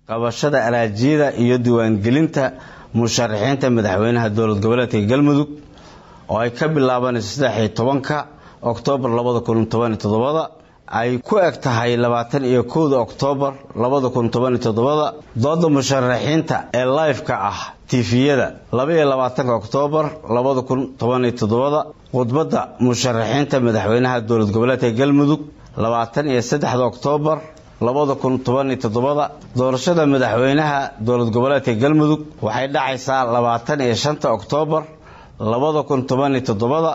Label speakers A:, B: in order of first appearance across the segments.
A: qabashada araajiyada iyo diiwaangelinta musharaxiinta madaxweynaha dowlad goboleedka galmudug oo ay ka bilaabanayso saddexiyo tobanka oktoobar labada kun tobaniyo toddobada ay ku eg tahay labaatan iyo kowda oktoobar labada kun tobaniyo toddobada dooda musharaxiinta ee life-ka ah tifiyada labaiyo labaatanka oktoobar labada kun tobaniyo toddobada khudbadda musharaxiinta madaxweynaha dowlad goboleedka galmudug labaatan iyo saddexda oktoobar labada kun tobaniyo toddobada doorashada madaxweynaha dowlad goboleedka galmudug waxay dhacaysaa labaatan iyo shanta oktoobar labada kun tobaniyo toddobada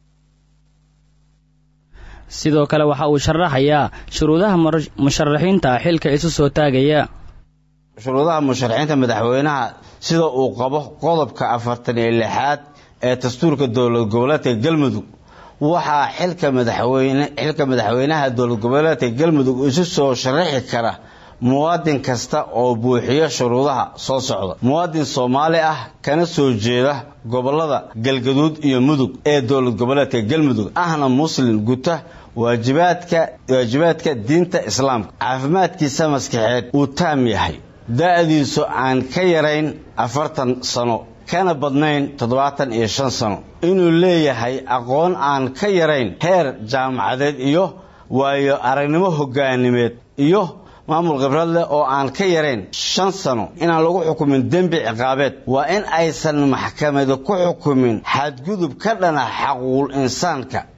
B: sidoo kale waxa uu sharaxayaa shuruudaha musharaxiinta xilka isu soo taagaya
A: shuruudaha musharaxiinta madaxweynaha sida uu qabo qodobka afartan iyo lixaad ee dastuurka dowlad goboleedka galmudug waxaa xilka madaxweyne xilka madaxweynaha dowlad goboleedka galmudug isu soo sharaxi kara muwaadin kasta oo buuxiya shuruudaha soo socda muwaadin soomaali ah kana soo jeeda gobolada galgaduud iyo mudug ee dowlad goboleedka galmudug ahna muslim guta waajibaadka waajibaadka diinta islaamka caafimaadkiisa maskaxeed uu taam yahay da-diisu aan ka yarayn afartan sano kana badnayn toddobaatan iyo shan sano inuu leeyahay aqoon aan ka yarayn heer jaamacadeed iyo waayo aragnimo hogaanimeed iyo maamul khibrad leh oo aan ka yarayn shan sano inaan lagu xukumin dembi ciqaabeed waa in aysan maxkamadi ku xukumin xadgudub ka dhana xaquul insaanka